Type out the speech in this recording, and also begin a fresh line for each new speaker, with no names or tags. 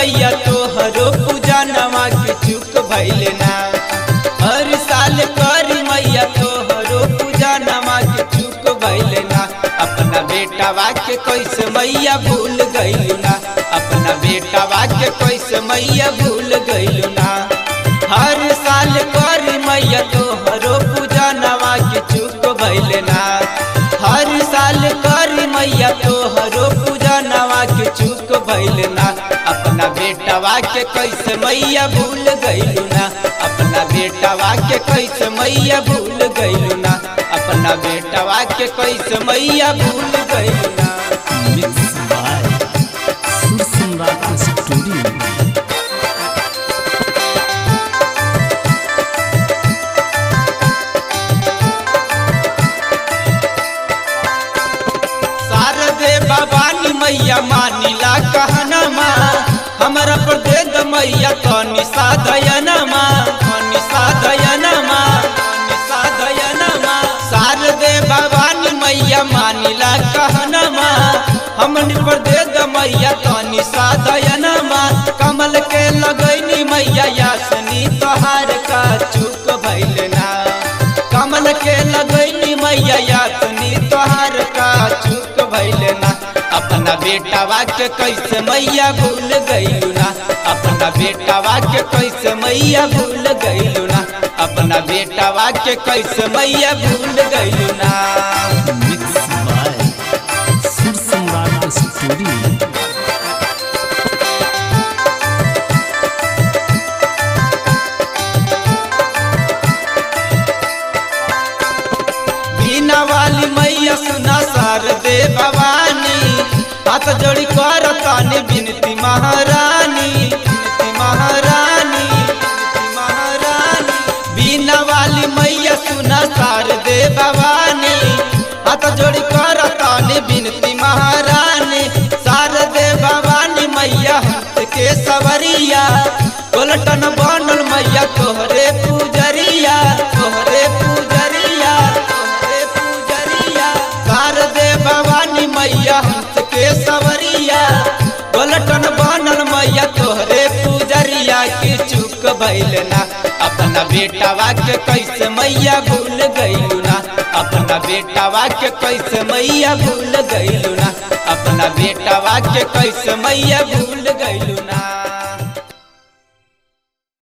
मैया तोहरो पूजा नवा के चुक भैले ना हर साल करी मैया तोहरो पूजा नवा के चुक भैले ना अपना बेटावा के कैसे मैया भूल गइलू ना अपना बेटावा के कैसे मैया भूल गइलू ना हर साल करी मैया तोहरो पूजा नवा के चुक भैले ना हर साल करी मैया तोहरो पूजा नवा के चुक भैले ना अपना बेटावा के कैसे मैया भूल गइलू ना अपना बेटावा के कैसे मैया भूल गइलू ना अपना बेटावा के कैसे मैया भूल गइलू ना
मिक्स बाय सुर सम्राट स्टूडियो
शारदे भवानी मैया मानिला कहनमा हमरा पर दे द मैया तनी साधयनमा तनी साधयनमा तनी साधयनमा शारदे भवानी मैया मानिला कहनमा हमन पर दे द मैया तनी साधयनमा कमल के लगैनी मैया यासनी तोहार का चुक भइल ना कमल के लगैनी मैया यातनी तोहार का चुक भइले ना अपना बेटावा के कैसे मैया भूल गइलू ना अपना बेटावा के कैसे मैया भूल गइलू ना अपना बेटावा के कैसे मैया भूल गइलू ना
मिक्स बाय सुर सम्राट स्टूडियो
बीना वाली मैया सुना सार दे भवानी हाथ जोड़ी कर तानी बिनती महारानी बिनती महारानी बिनती महारानी बीना वाली मैया सुना सार दे भवानी हाथ जोड़ी कर तानी बिनती महारानी सार दे भवानी मैया हंस के सवरिया गोलटन बनल मैया तोहरे पूजरिया तोहरे पूजरिया तोहरे पूजरिया सार दे भवानी मैया हंस के सवरिया गोलटन बनल मैया तोहरे पूजरिया के चुक भइल ना अपना बेटावा के कैसे मैया भूल गइलू ना अपना बेटावा के कैसे मैया भूल गइलू ना अपना बेटावा के कैसे मैया भूल गइलू ना